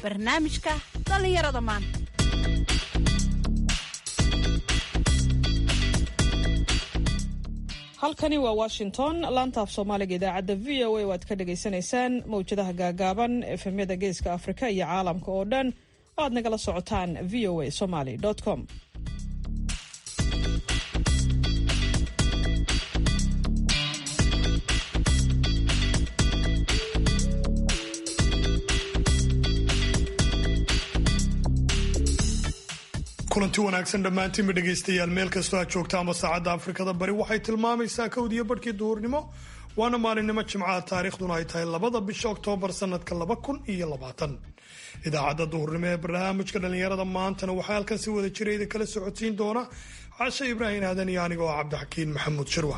barnaamijka dhallinyarada maanta halkani waa washington laanta af soomaaliga idaacadda v o a oo aad ka dhagaysanaysaan mawjadaha gaagaaban efemyada geeska afrika iyo caalamka oo dhan oo aad nagala socotaan v o a somaly com kulanti wanaagsan dhammaantiinba dhegaystayaal meel kastoo aad joogta ama saacadda afrikada bari waxay tilmaamaysaa kowdiyo barhkii duhurnimo waana maalinimo jimcaha taariikhduna ay tahay labada bisha oktoobar sanadka laba kun iyo labaatan idaacadda duhurnimo ee barnaamijka dhallinyarada maantana waxaa halkan si wada jirayda kala socodsiin doona cashe ibraahim aadan iyo anigoo ah cabdixakiin maxamuud shirwa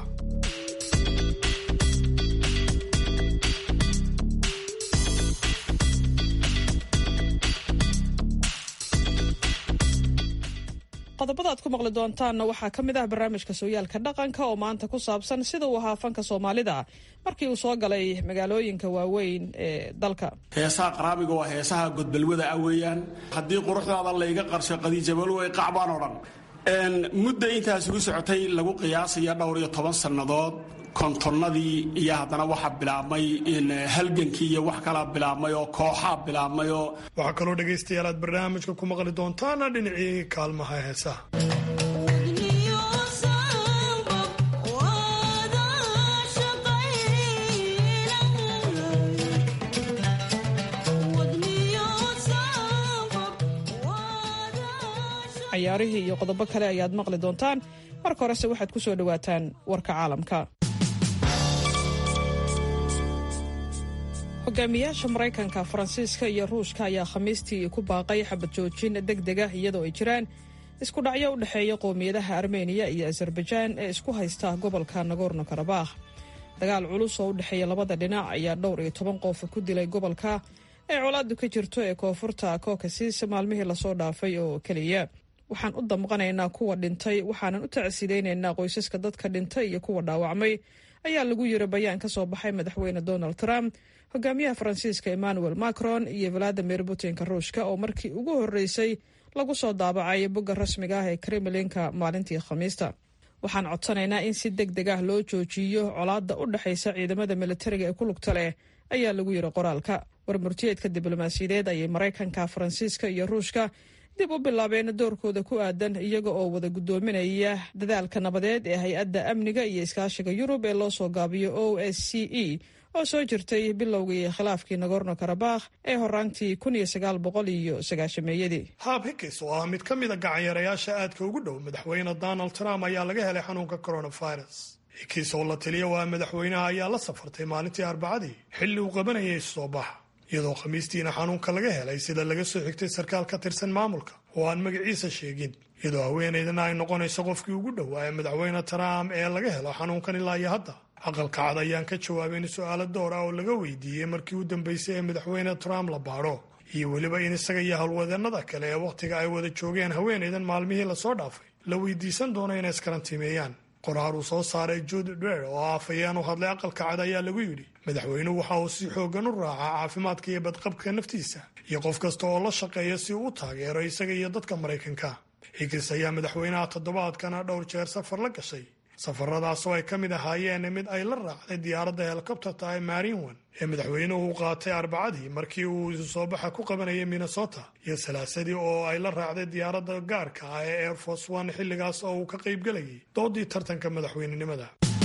qodobada aad ku maqli doontaanna waxaa ka mid ah barnaamijka sooyaalka dhaqanka oo maanta ku saabsan sida uu ahaa fanka soomaalida markii uu soo galay magaalooyinka waaweyn ee dalka heesaha qaraamiga waa heesaha godbalwada ah weeyaan haddii quruxdaada layga qarsho qadiijabalway qacbaan oo dhan mudda intaas ugu socotay lagu qiyaasaya dhowr iyo toban sannadood kontonnadii iyo haddana waxaa bilaabmay halgankii iyo wax kalaa bilaabmay oo kooxaa bilaabmay oo waxaa kaloo dhegaystayaal aad barnaamijka ku maqli doontaana dhinacii kaalmaha heesaha cayaarihii iyo qodobo kale ayaad maqli doontaan marka horese waxaad ku soo dhowaataan warka caalamka hogaamiyaasha maraykanka faransiiska iyo ruushka ayaa khamiistii ku baaqay xabad joojin deg deg ah iyadoo ay jiraan isku dhacyo u dhexeeya qowmiyadaha armeniya iyo azerbaijaan ee isku haysta gobolka nagorno karabakh dagaal culus oo u dhexeeya labada dhinac ayaa dhowr iyo toban qof ku dilay gobolka ee colaadu ka jirto ee koonfurta kokasis maalmihii lasoo dhaafay oo keliya waxaan u damqanaynaa kuwa dhintay waxaanan u tacsidaynaynaa qoysaska dadka dhintay iyo kuwa dhaawacmay ayaa lagu yiri bayaan ka soo baxay madaxweyne donald trump hogaamiyaha faransiiska emmanuel macron iyo valadimir putinka ruushka oo markii ugu horreysay lagu soo daabacay bogga rasmiga ah ee kremlinka maalintii khamiista waxaan codsanaynaa in si deg deg ah loo joojiyo colaadda u dhexaysa ciidamada militariga ee ku lugta leh ayaa lagu yiri qoraalka warmurtiyeedka diblomaasiyadeed ayay maraykanka faransiiska iyo ruushka dib u bilaabeen doorkooda ku aadan iyaga oo wada guddoominaya dadaalka nabadeed ee hay-adda amniga iyo iskaashiga yurub ee loo soo gaabiyo o s c e oo soo jirtay bilowgii khilaafkii nagorno karabakh ee horaantii kun iyo sagaal boqol iyo sagaashameeyadii haab hikis oo ah mid ka mida gacanyarayaasha aadka ugu dhow madaxweyne donald trump ayaa laga helay xanuunka coronavirus hikis oo la taliya waa madaxweynaha ayaa la safartay maalintii arbacadii xilli uu qabanayay soo baxa iyadoo khamiistiina xanuunka laga helay sida laga soo xigtay sarkaal ka tirsan maamulka oo aan magaciisa sheegin iyadoo haweenaydana ay noqonayso qofkii ugu dhowaa ee madaxweyne trump ee laga helo xanuunkan ilaa iyo hadda aqalka cad ayaan ka jawaabayn su-aalo door ah oo laga weydiiyey markii u dambeysay ee madaxweyne trump la baadho iyo weliba in isaga iyo howlwadeenada kale ee wakhtiga ay wada joogeen haweenaydan maalmihii lasoo dhaafay la weydiisan doono inay iskarantiimeeyaan qoraar uu soo saaray jude dwer oo ah afhayeen u hadlay aqalka cad ayaa lagu yidhi madaxweynuhu waxa uu si xoogan u raacaa caafimaadka iyo badqabka naftiisa iyo qof kasta oo la shaqeeya si uu u taageero isaga iyo dadka maraykanka higis ayaa madaxweynaha toddobaadkana dhowr jeer safar la gashay safaradaas oo ay ka mid ahaayeen mid ay la raacday diyaaradda helikobterta ee marinwan ee madaxweynuhu u qaatay arbacadii markii uu isu soo baxa ku qabanayay minnesota iyo salaasadii oo ay la raacday diyaaradda gaarka ah ee air force one xilligaas oo uu ka qaybgelayay doodii tartanka madaxweynenimada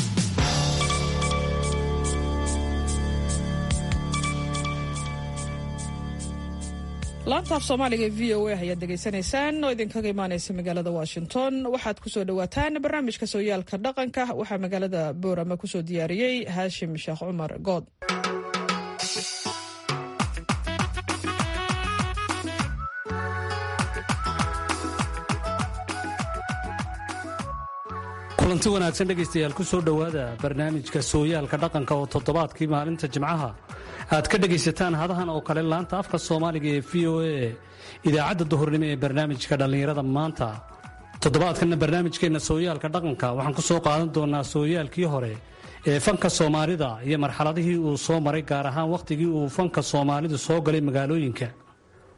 laanta af soomaaliga v o a ayaad degeysanaysaan oo idinkaga imaaneysa magaalada washington waxaad kusoo dhowaataan barnaamijka sooyaalka dhaqanka waxaa magaalada boorama kusoo diyaariyey haashim sheekh cumar good kulanti wanaagsan dhegaystayaal ku soo dhowaada barnaamijka sooyaalka dhaqanka oo toddobaadkii maalinta jimcaha aad ka dhegaysataan hadahan oo kale laanta afka soomaaliga ee v o a idaacadda duhurnimo ee barnaamijka dhallinyarada maanta toddobaadkanna barnaamijkeenna sooyaalka dhaqanka waxaan ku soo qaadan doonaa sooyaalkii hore ee fanka soomaalida iyo marxaladihii uu soo maray gaar ahaan wakhtigii uu fanka soomaalidu soo galay magaalooyinka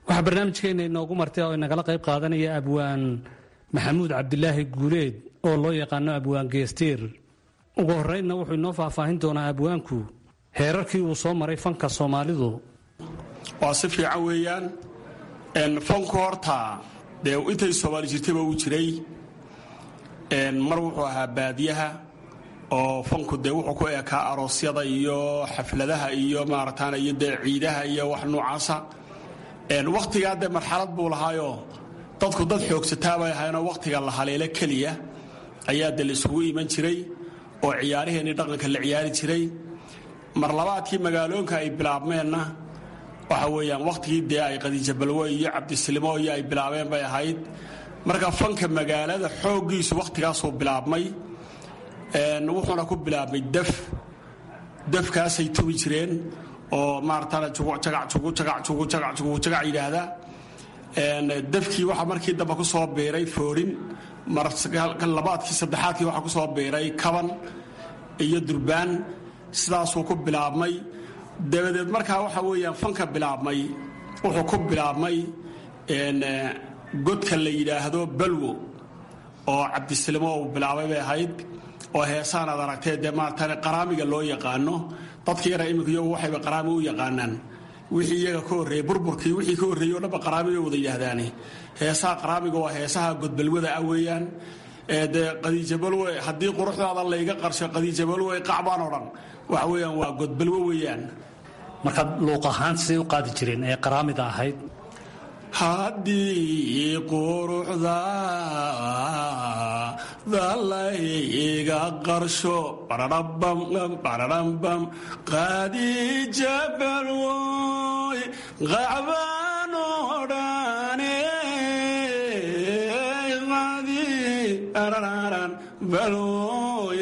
waxaa barnaamijkeena inoogu martay oo inagala qayb qaadanaya abwaan maxamuud cabdilaahi guuleed oo loo yaqaano abwaan geestiir ugu horreynna wuxuu inoo faahfaahin doonaa abwaanku heerarkii uu soo maray fanka soomaalidu waa si fiican weeyaan fanku horta dee intay soomaali jirtayba uu jiray mar wuxuu ahaa baadiyaha oo fanku dee wuxuu ku eekaa aroosyada iyo xafladaha iyo maarataana iyo dee ciidaha iyo wax noocaasa wakhtigaa dee marxalad buu lahaayoo dadku dad xoogsataa bay ahaynoo wakhtiga la haleelo keliya ayaa dee laisugu iman jiray oo ciyaaraheenii dhaqanka la ciyaari jiray mar labaadkii magaaloonka ay bilaabmeenna waxa weeyaan wakhtigii dee ay qadiijabalwe iyo cabdisilimo iyo ay bilaabeen bay ahayd marka fanka magaalada xooggiisu wakhtigaasuu bilaabmay wuxuuna ku bilaabmay daf dafkaasay tubi jireen oo maarataana jugucagajugucagajugucagac yidhaahda dafkii waxaa markii dambe ku soo biiray foorin labaadkii saddexaadkii waxaa ku soo biiray kaban iyo durbaan sidaasuu ku bilaabmay dabadeed markaa waxa weeyaan fanka bilaabmay wuxuu ku bilaabmay godka la yidhaahdo balwo oo cabdisilimo uu bilaabay bay ahayd oo heesaan aad aragtee dee maaratan qaraamiga loo yaqaano dadka yara imika iyagu waxayba qaraami u yaqaanaan wixii iyaga ka horreeyey burburkii wixii ka horreeyey o dhanba qaraami bay wada yidhaahdaane heesaha qaraamiga waa heesaha godbalwada ah weeyaan dee qadiijabalwe haddii quruxdaada layga qarsho qadiijabalwe qacbaan o dhan waxa weeyaan waa godbalwo weeyaan markaad luuq ahaan siday u qaadi jireen ee qaraamida ahayd haddii quruxdaada layga qarsho bararambam qadiijabalwoy qacbaan o dhane balwoy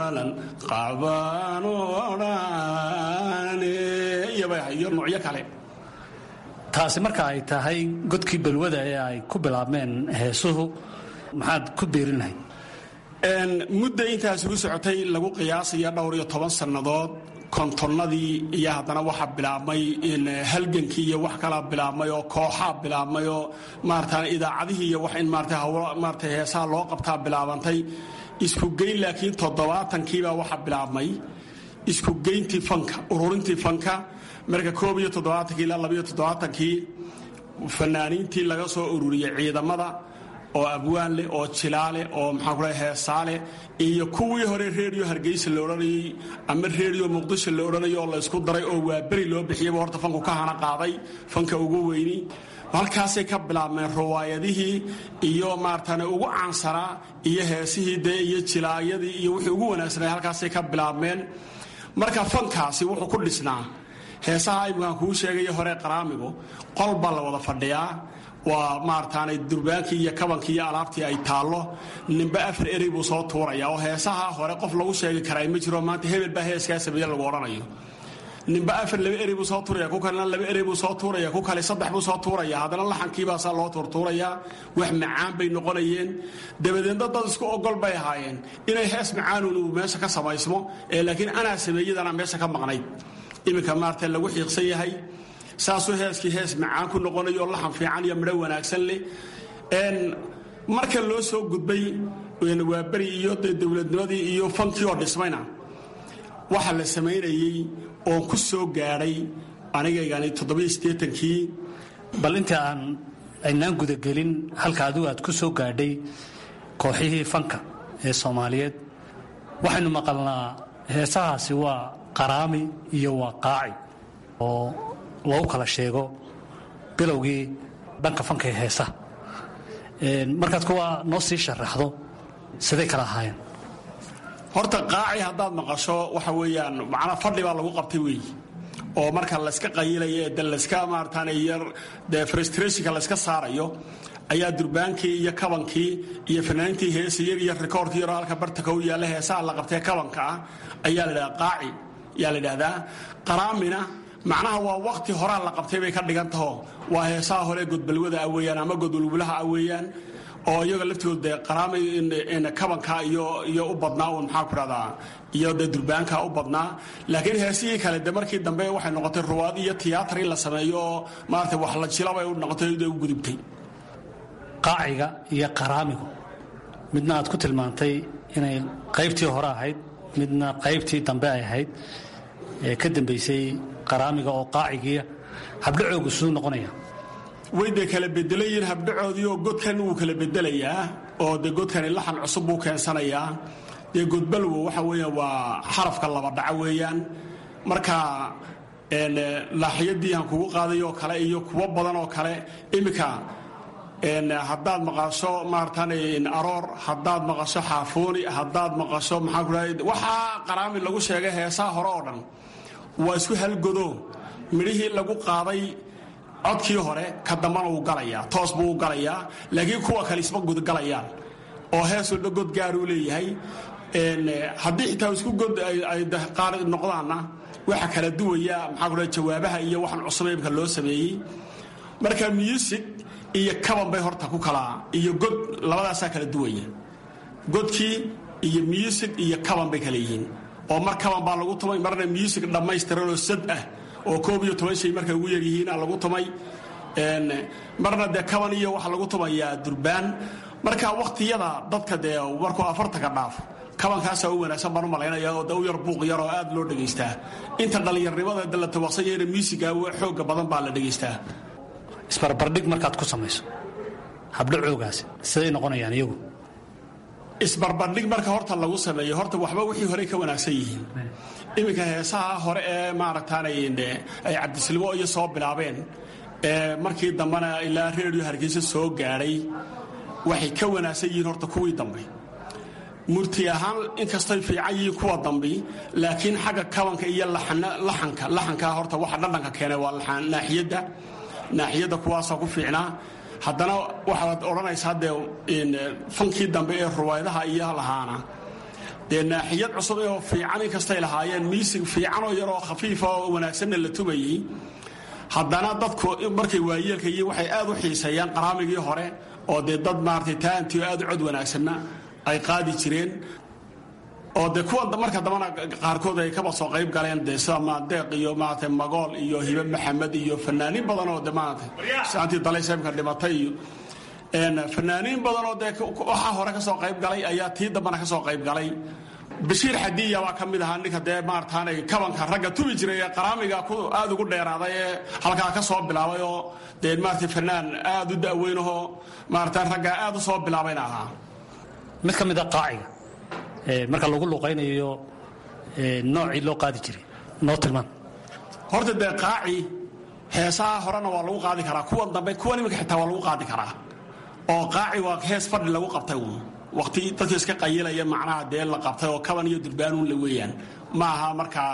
qacbaan o dhane iyo noocyo kale taasi marka ay tahay godkii balwada ee ay ku bilaabmeen heesuhu maxaad ku biirin lahayd mudda intaas ugu socotay lagu qiyaasaya dhowr iyo toban sannadood kontonnadii iyo haddana waxaa bilaabmay halgankii iyo wax kalaa bilaabmay oo kooxaa bilaabmay oo maarata idaacadihii iyo wax in maarata hawlo maarata heesaha loo qabtaa bilaabantay isku geyn laakiin toddobaatankiibaa waxaa bilaabmay isku geyntii fanka ururintii fanka marka koob iyo toddobaatankii ilaa labaiyo toddobaatankii fanaaniintii laga soo ururiyey ciidamada oo abwaan leh oo jilaaleh oo maxaan ku lehay heesaaleh iyo kuwii hore reediyo hargeysa la odhanayey ama reediyo muqdisho la odhanayo oo laysku daray oo waa beri loo bixiyaba horta fanku ka hana qaaday fanka ugu weyni halkaasay ka bilaabmeen riwaayadihii iyo maaratan ugu caansanaa iyo heesihii dee iyo jilaayadii iyo wixii ugu wanaagsanaa halkaasay ka bilaabmeen marka fankaasi wuxuu ku dhisnaa heesaha imkaan kuu sheegaya hore qaraamigu qol baa la wada fadhiyaa waa maarataanay durbaankii iyo kabankii iyo alaabtii ay taallo ninba afar erey buu soo tuuraya oo heesaha hore qof lagu sheegi karaa ma jiro maanta hebel baa heeskaa sameeye lagu odhanayo ninba afar laba erey buu soo tuuraya ku kalena laba erey buu soo tuuraya ku kale saddex buu soo tuuraya haddana laxankiibaasaa loo tuurtuurayaa wax macaan bay noqonayeen dabadeedna dad isku ogol bay ahaayeen inay hees macaanuun uu meesha ka samaysmo ee laakiin anaa sameeyadana meesha ka maqnayd iminka maarata lagu xiiqsan yahay saasuu heeskii hees macaan ku noqonayo laxan fiican iyo midho wanaagsan leh marka loo soo gudbay waa beri iyo dowladnimadii iyo fankii oo dhismayna waxa la samaynayey oon ku soo gaadhay anigaygani toddobaiyosiddeetankii bal inta aan aynaan gudagelin halka adigu aad ku soo gaadhay kooxihii fanka ee soomaaliyeed waxaynu maqalnaa heesahaasi waa qaraami iyo waa qaaci oo lagu kala sheego bilowgii dhanka fanka ee heesaha markaad kuwa noo sii sharaxdo siday kala ahaayeen horta qaaci haddaad maqasho waxa weeyaan macnaa fadhi baa lagu qabtay weeyi oo marka layska qayilayo ee de layska maarataane yar dee frustrationka layska saarayo ayaa durbaankii iyo kabankii iyo fanaaniintii heesayar iyo rikoorkii yaroo halka bartaka u yaalla heesaha la qabtee kabanka ah ayaa la dhahdaa qaaci ayaa la dhahdaa qaraamina macnaha waa wakti horaa la qabtay bay ka dhigan taho waa heesaha hore godbalwada ah weeyaan ama godwalwulaha ah weeyaan oo iyaga laftooda dee qaraami kabanka iyo iyo u badnaa un maxaa ku dhahdaa iyo dee durbaanka u badnaa laakiin heesihii kale de markii dambe waxay noqotay ruwaad iyo tiyaatar in la sameeyo oo maarata wax la jilabay u noqotay u gudubtay qaaciga iyo qaraamigu midna aad ku tilmaantay inay qaybtii hore ahayd midna qaybtii dambe ay ahayd ee ka dambaysay qaraamiga oo qaacigiiya habdhacoogu siduu noqonaya way dee kala bedelayiin habdhacoodii oo godkan wuu kala bedelayaa oo de godkani laxan cusub buu keensanayaa dee godbalwo waxa weeyaan waa xarafka laba dhaco weeyaan marka laaxiyadii aan kugu qaaday oo kale iyo kuwo badan oo kale iminka haddaad maqasho maaratan aroor haddaad maqasho xaafooni haddaad maqasho maxaa ku dhahay waxaa qaraami lagu sheegay heesaha hore oo dhan waa isku halgodo midhihii lagu qaaday codkii hore ka dambana wuu galayaa toos buu u galayaa laakiin kuwa kale isma gudgalayaan oo hees walba god gaaruu leeyahay haddii xitaa isku god ay qaar noqdaanna waxa kala duwaya maxaa ku dhahay jawaabaha iyo waxaan cusub imka loo sameeyey marka music iyo kaban bay horta ku kala iyo god labadaasaa kala duwaya godkii iyo music iyo kaban bay kala yihiin oo mar kaban baa lagu tumay marna music dhammaystiran oo sad ah oo koob iyo toban shay markay ugu yaryihiina lagu tumay marna dee kaban iyo waxa lagu tumayaa durbaan marka wakhtiyada dadka dee markuu afartanka dhaafo kabankaasaa u wanaagsan baan u malaynaya oo de u yar buuq yar oo aad loo dhegaystaa inta dhallinyarnimada la tawaqsan yahayna musiga xooga badan baa la dhegaystaa isbarbardhig markaad ku samayso habdhacoogaasi siday noqonayaan iyagu isbarbardhig marka horta lagu sameeyo horta waxba wixii horey ka wanaagsan yihiin iminka heesaha hore ee maaragtaanay ay cabdisilimo iyo soo bilaabeen ee markii dambena ilaa reediyo hargeysa soo gaadhay waxay ka wanaagsan yihiin horta kuwii dambe murti ahaan inkastoy fiican yihiin kuwa dambi laakiin xagga kabanka iyo laxanka laxankaa horta waxa dhadhanka keenay waa naaxiyadda naaxiyadda kuwaasoo ku fiicnaa haddana waxaad odhanaysaa dee fankii dambe ee ruwaydaha iyo lahaana dee naaxiyad cusub oo fiican inkastay lahaayeen miisig fiicanoo yaroo khafiifa oo wanaagsanna la tumayey haddana dadku markay waayeelka iyo waxay aad u xiiseeyaan qaraamigii hore oo dee dad maaratay taantii oo aad u cod wanaagsanna ay qaadi jireen oo de kuwa marka dambana qaarkood ay kaba soo qayb galeen de sida maadeeq iyo maarata magool iyo hibe maxamed iyo fanaaniin badan oo de maarata saantii dalayseemka dhimatay iyo fanaaniin badan oo dee waxaa hore ka soo qayb galay ayaa tii dambana ka soo qayb galay bashiir xadiya baa ka mid ahaa ninka dee maarataanay kabanka ragga tubi jiray ee qaraamiga aad ugu dheeraaday ee halkaa ka soo bilaabay oo dee maarata fanaan aad u da'weynahoo maarata raggaa aad u soo bilaabayna ahaa mid ka mid a qaaciga marka lagu luqaynayo noocii loo qaadi jiray noo tilmaan horta dee qaaci heesaha horena waa lagu qaadi karaa kuwan dambe kuwan iminka xitaa waa lagu qaadi karaa oo qaaci waa hees fadhi lagu qabtay uun waqti dadka iska qayilaya macnaha dee la qabtay oo kaban iyo durbaanuun la weeyaan ma aha markaa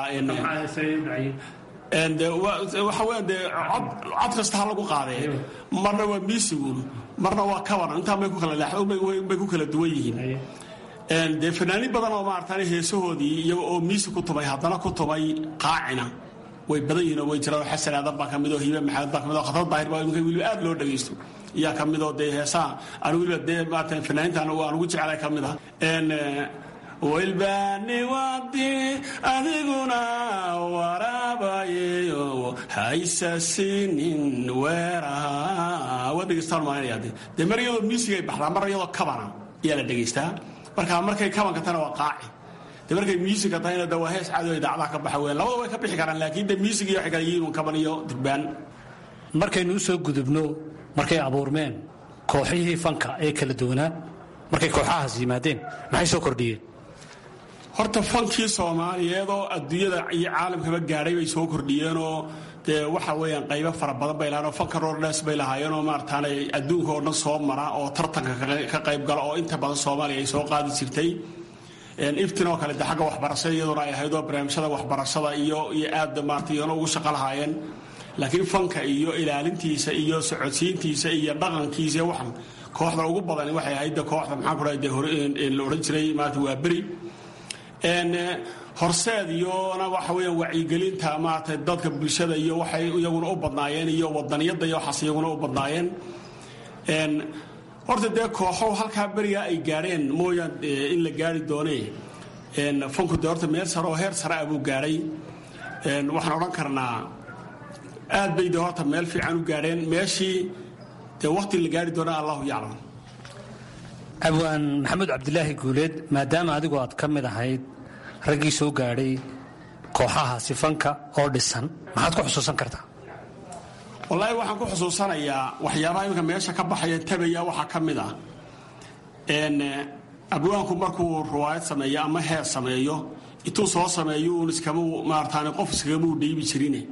waxa weya dee cod kasta ha lagu qaadee marna waa miisiguun marna waa kaban intaa bay ku kala bay ku kala duwan yihiin dee fanaaniin badan oo maarata heesahoodii iyaga oo miisi ku tumay haddana ku tumay qaacina way badan yihiin oo way jiraan xasan aadan baa ka mid oo hiibe maxamed baa ka mid oo khatar daahir baa imika weliba aad loo dhagaysto iyaa ka mid oo dee heesaha aan weliba dee maarata fanaaniintan aan ugu jeclay ka mid ah wilbaani wadi adiguna waraabayeyo haysasinin weeraha waa dhegaystaan maalinaya de dee mar iyadoo miisigay baxdaa mar iyadoo kabana ayaa la dhegaystaa marka markay kabanka tana waa qaaci de markay miisiga tahayna de waa hees caado idaacadaha ka baxa weyan labada way ka bixi karaan laakiin de miisig iyo waxay kala yihiin kaban iyo durbaan markaynu u soo gudubno markay abuurmeen kooxihii fanka ee kala duwanaa markay kooxahaas yimaadeen maxay soo kordhiyeen horta fankii soomaaliyeed oo adduunyada iyo caalamkaba gaadhay bay soo kordhiyeenoo dee waxa weeyaan qaybo fara badan bay lahayen oo fanka roordhes bay lahaayeenoo maarataanay adduunka oo dhan soo mara oo tartanka ka qayb gala oo inta badan soomaaliya ay soo qaadi jirtay iftin oo kale de xagga waxbarashada iyaduna ay ahayd oo barnaamijyada waxbarashada iyo iyo aad maarata iyana ugu shaqo lahaayeen laakiin fanka iyo ilaalintiisa iyo socodsiintiisa iyo dhaqankiisa iyo waxan kooxda ugu badan waxay ahayd de kooxda maxaan ku dhahay de hore la odhan jiray maarata waa beri horseed iyona waxa weeyaan wacyigelinta maarata dadka bulshada iyo waxay iyaguna u badnaayeen iyo wadaniyadda iyo waxaas iyaguna u badnaayeen horta dee kooxow halkaa berigaa ay gaadheen mooyaan in la gaari doonee fanku dee horta meel sare oo heer sare ah buu gaadhay waxaan odhan karnaa aad bay dee horta meel fiican u gaadheen meeshii dee wakhti la gaari doona allahu yaclam abwaan maxamuud cabdilaahi guuleed maadaama adigu aad ka mid ahayd raggii soo gaadhay kooxaha sifanka oo dhisan maxaad ku xusuusan kartaa wallaahi waxaan ku xusuusanayaa waxyaabaha iminka meesha ka baxaya tabaya waxaa ka mid ah abwaanku markuu riwaayad sameeyo ama heer sameeyo intuu soo sameeyo uun iskama maartaan qof iskagamuu dhiibi jirine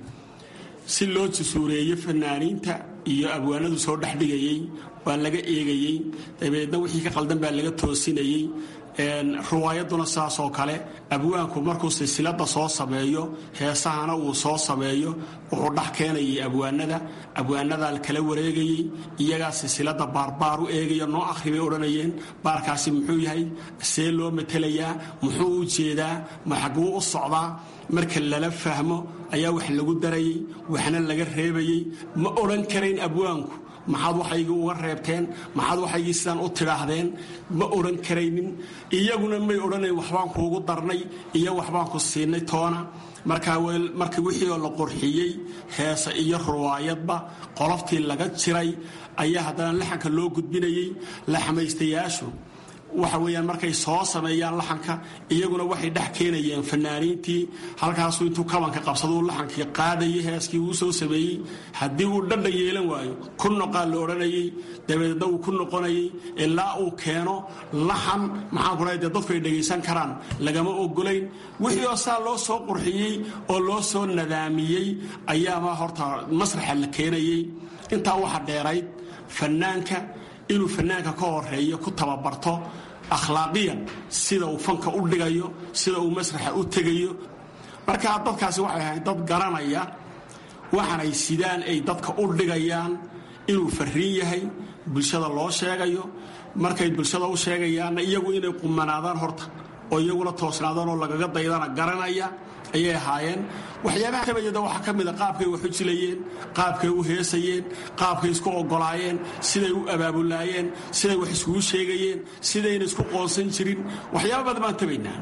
si loo jasuureeyo fanaaniinta iyo abwaanadu soo dhexdhigayey waa laga eegayey dabeedna wixii ka qaldan baa laga toosinayey riwaayaduna saasoo kale abwaanku markuu silsilada soo sameeyo heesahana uu soo sameeyo wuxuu dhex keenayay abwaanada abwaanadaa kala wareegayey iyagaa silsilada baarbaar u eegaya noo akhri bay odhanayeen baarkaasi muxuu yahay see loo matelayaa muxuu u jeedaa maxaguu u socdaa marka lala fahmo ayaa wax lagu darayey waxna laga reebayey ma odhan karayn abwaanku maxaad waxaygii uga reebteen maxaad waxaygii sidaan u tidhaahdeen ma odhan karaynin iyaguna may odhanayn waxbaan kuugu darnay iyo waxbaan ku siinay toona markaa markii wixii oo la qurxiyey heese iyo ruwaayadba qoloftii laga jiray ayaa haddana laxanka loo gudbinayey laxmaystayaashu waxa weeyaan markay soo sameeyaan laxanka iyaguna waxay dhex keenayeen fanaaniintii halkaasuu intuu kabanka qabsaduu laxankii qaadayay heeskii uu soo sameeyey haddii uu dhadhan yeelan waayo ku noqaa la odhanayay dabeedna uu ku noqonayay ilaa uu keeno laxan maxaan ku dhahay dee dadku ay dhegaysan karaan lagama ogolayn wixii oo saa loo soo qurxiyey oo loo soo nadaamiyey ayaaba horta masraxa la keenayey intaa waxa dheerayd fanaanka inuu fanaanka ka horeeyo ku tababarto akhlaaqiyan sida uu fanka u dhigayo sida uu masraxa u tegayo markaa dadkaasi waxay ahayd dad garanaya waxaanay sidaan ay dadka u dhigayaan inuu fariin yahay bulshada loo sheegayo markay bulshada u sheegayaanna iyagu inay qumanaadaan horta oo iyaguna toosnaadaan oo lagaga daydana garanaya ayay ahaayeen waxyaabaha tabayada waxaa ka mida qaabkay wax u jilayeen qaabkay u heesayeen qaabkay isku ogolaayeen siday u abaabulaayeen siday wax iskugu sheegayeen sidayna isku qoonsan jirin waxyaaba badan baan tabaynaa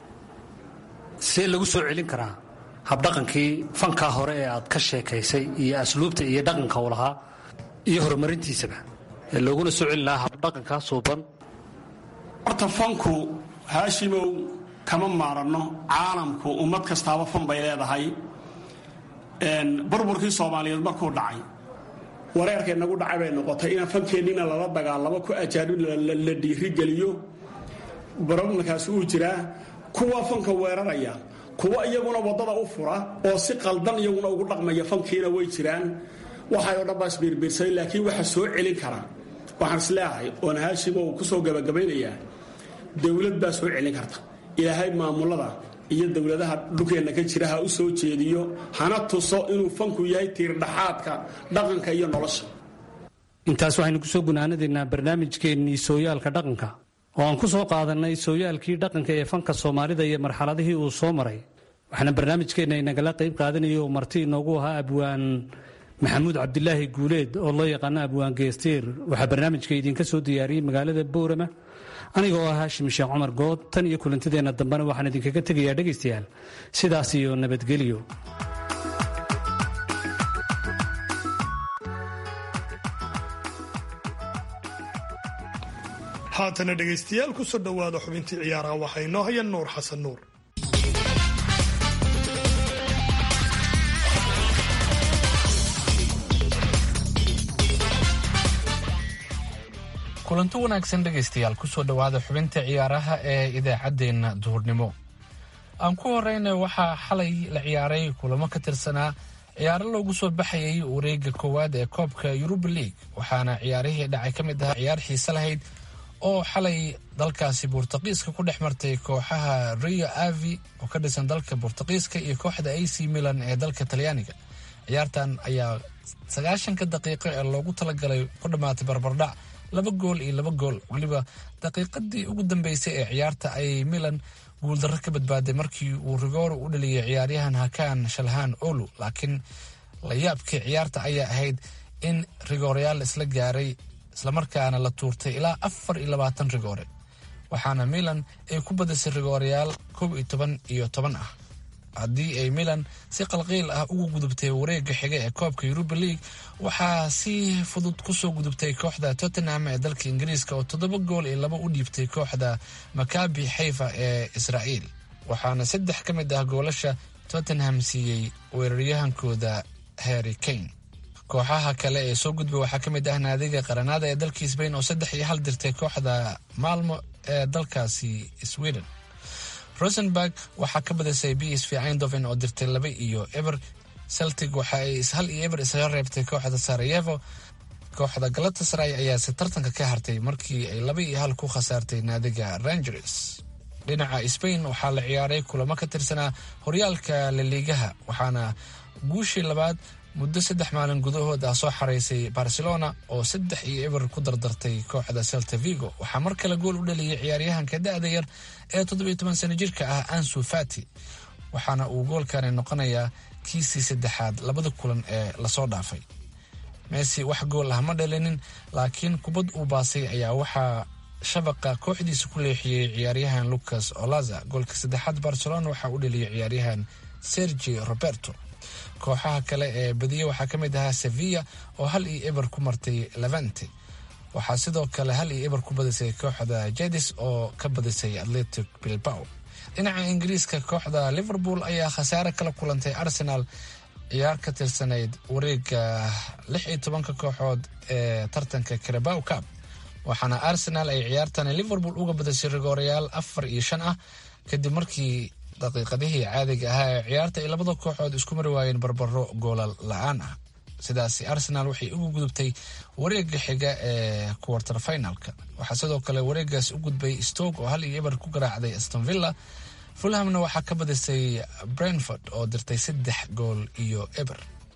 see lagu soo celin karaa habdhaqankii fankaa hore ee aad ka sheekaysay iyo asluubta iyo dhaqanka u lahaa iyo horumarintiisaba ee looguna soo celin lahaa habdhaqankaa suuban horta fanku haashimow kama maaranno caalamku ummad kastaaba fan bay leedahay burburkii soomaaliyeed markuu dhacay wareerkay nagu dhacay bay noqotay inaan fankeennina lala dagaalamo ku ajaanib la dhiirigeliyo baroblankaasi uu jiraa kuwa fanka weeraraya kuwa iyaguna waddada u fura oo si qaldan iyaguna ugu dhaqmaya fankiina way jiraan waxay oo dhan baa isbiirbiirsaday laakiin waxa soo celin kara waxaan isleeyahay oon haashimo uu ku soo gabagabaynayaa dowlad baa soo celin karta ilaahay maamulada iyo dowladaha dhulkeenna ka jira ha u soo jeediyo hana tuso inuu fanku yahay tiirdhaxaadka dhaqanka iyo nolosha intaas waxaynu ku soo gunaanadaynaa barnaamijkeennii sooyaalka dhaqanka oo aan ku soo qaadannay sooyaalkii dhaqanka ee fanka soomaalida iyo marxaladihii uu soo maray waxaana barnaamijkeenna inagala qayb qaadanayay oo marti inoogu ahaa abwaan maxamuud cabdilaahi guuleed oo loo yaqaano abwaan geestiir waxaa barnaamijka idinka soo diyaariyey magaalada boorama aniga oo ah haashim sheekh cumar good tan iyo kulantideenna dambena waxaan idinkaga tegayaa dhegaystayaal sidaas iyo nabadgelyo haatana dhegaystayaal ku soo dhowaada xubintii ciyaaraha waxaa inoo haya nuur xasan nuur kulanti wanaagsan dhegaystayaal kusoo dhowaada xubinta ciyaaraha ee idaacaddeenna duhurnimo aan ku horeyna waxaa xalay la ciyaaray kulamo ka tirsanaa ciyaaro loogu soo baxayay wareega koowaad ee koobka yuruba league waxaana ciyaarihii dhacay ka mid ahaa ciyaar xiise lahayd oo xalay dalkaasi buurtaqiiska ku dhex martay kooxaha rio avi oo ka dhisan dalka buurtaqiiska iyo kooxda a c milan ee dalka talyaaniga ciyaartan ayaa sagaashanka daqiiqo ee loogu talagalay ku dhammaatay barbardhac laba gool iyo laba gool weliba daqiiqadii ugu dambeysay ee ciyaarta ayay milan guuldarro ka badbaaday markii uu rigooro u dhaliyay ciyaaryahan hakaan shalhaan olu laakiin layaabkii ciyaarta ayaa ahayd in rigoorayaal isla gaaray islamarkaana la tuurtay ilaa afar iyo labaatan rigoore waxaana milan ay ku badisay rigooreyaal koob iyo toban iyo toban ah haddii ay milan si qalqiil ah ugu gudubtay wareega xiga ee koobka yuruba league waxaa si fudud kusoo gudubtay kooxda tottenham ee dalka ingiriiska oo toddoba gool iyo laba u dhiibtay kooxda makabi xayfa ee israa'iil waxaana saddex ka mid ah goolasha tottenham siiyey weeraryahankooda harry kane kooxaha kale ee soo gudbay waxaa ka mid ah naadiga qaranaada ee dalka sbain oo saddex iyo hal dirtay kooxda maalmo ee dalkaasi sweden rosenberg waxaa ka badisay b s v eindhoven oo dirtay laba iyo eber celtic waxa ay hal iyo eber isaga reebtay kooxda sarayevo kooxda galatasaray ayaase tartanka ka hartay markii ay laba iyo hal ku khasaartay naadiga rangers dhinaca spain waxaa la ciyaaray kulamo ka tirsanaa horyaalka laliigaha waxaana guushii labaad muddo saddex maalin gudahood ah soo xaraysay barcelona oo saddex iyo eber ku dardartay kooxda celta vigo waxaa mar kale gool u dhaliyay ciyaaryahanka da-da yar ee toddobiyo toban sano jirka ah ansu fati waxaana uu goolkani noqonayaa kiisii saddexaad labada kulan ee lasoo dhaafay messi wax gool ah ma dhalinin laakiin kubad uu baasay ayaa waxaa shabaqa kooxdiisa ku leexiyey ciyaaryahan lucas olaza goolka saddexaad barcelona waxaa u dhaliyay ciyaaryahan sergi roberto kooxaha kale ee badiye waxaa ka mid ahaa sevilla oo hal iyo eber ku martay levante waxaa sidoo kale hal iyo eber ku badisay kooxda jedis oo ka badisay atletic bilbao dhinaca ingiriiska kooxda liverpool ayaa khasaare kala kulantay arsenal ciyaar ka tirsanayd wareega lix iyo tobanka kooxood ee tartanka carabow cab waxaana arsenal ay ciyaartani liverpool uga badisay rigoorayaal afar iyo shan ah kadib markii daqiiqadihii caadiga ahaa ee ciyaarta ay labada kooxood isku mari waayeen barbaro goolal la-aan ah sidaasi arsenal waxay ugu gudubtay wareega xiga ee quarter finalka waxaa sidoo kale wareegaas u gudbay stoke oo hal iyo eber ku garaacday aston villa fulhamna waxaa ka badisay brentford oo dirtay saddex gool iyo eber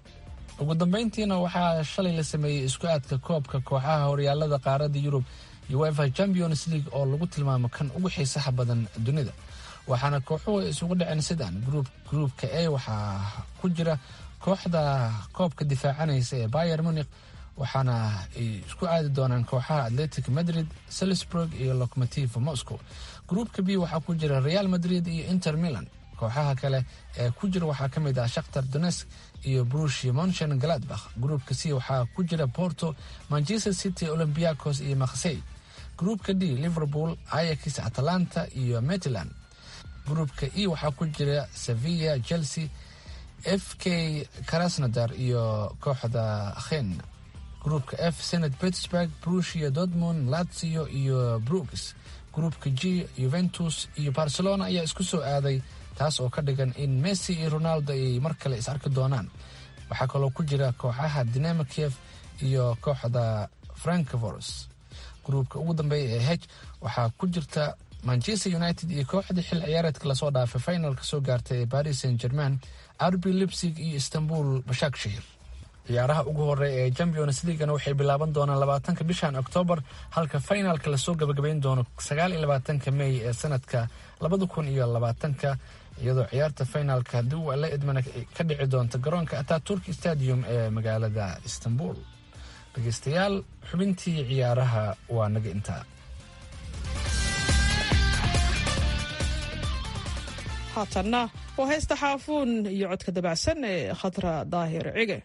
ugu dambeyntiina waxaa shalay la sameeyey isku aadka koobka kooxaha horyaalada qaarada yurub uefa champions league oo lagu tilmaamo kan ugu xiisaha badan dunida waxaana kooxuhu ay isugu dhaceen sidan gruupka a waxaa ku jira kooxda koobka difaacanaysa ee bayer munik waxaana ay isku aadi doonaan kooxaha atletic madrid salisburg iyo locomotive moscow gruupka b waxaa ku jira real madrid iyo inter milan kooxaha kale ee ku jira waxaa ka mid ah shakhtar donesk iyo brushi monchen galadbakh gruupka c waxaa ku jira porto manchester city olymbiacos iyo maksey gruupka d liverpool ayax atalanta iyo metland gruupka e waxaa ku jira sevilla chelsea f k krasnodar iyo kooxda khen gruupka f senat pittsburg brushia dortmund lazio iyo brooks gruupka g juventus iyo barcelona ayaa isku soo aaday taas oo ka dhigan in messi iyo ronaldo ay mar kale is arki doonaan waxaa kaloo ku jira kooxaha dinamo kiev iyo kooxda frankfors gruupka ugu dambeeya ee h waxaa ku jirta manchester united iyo kooxdii xil ciyaareedka lasoo dhaafay finalka soo gaartay ee paris saint german arbi lipsig iyo istanbul bashakshahir ciyaaraha ugu horeeya ee champions leaguena waxay bilaaban doonaan labaatanka bishan oktoobar halka finalka lasoo gabagabayn doono sagaal iyo labaatanka mey ee sanadka labada kun iyo labaatanka iyadoo ciyaarta finalka haddii uu la idmana ka dhici doonta garoonka ataturk stadium ee magaalada istanbul dhegeystayaal xubintii ciyaaraha waa naga intaa haatanna waa heesta xaafuun iyo codka dabacsan ee khatra daahir cige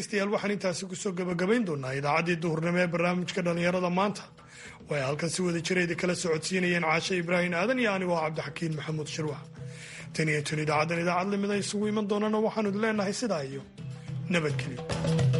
dhegaystayaal waxaan intaasi kusoo gabagabayn doonaa idaacaddii duhurnimo ee barnaamijka dhallinyarada maanta oo ay halkan si wada jirayda kala socodsiinayeen caashe ibraahim aadan iyo anigoo cabdixakiin maxamuud shirwax tan iyo tun idaacaddan idaacad lamida isugu iman doonana waxaanu idin leenahay sidaa iyo nabadgelyo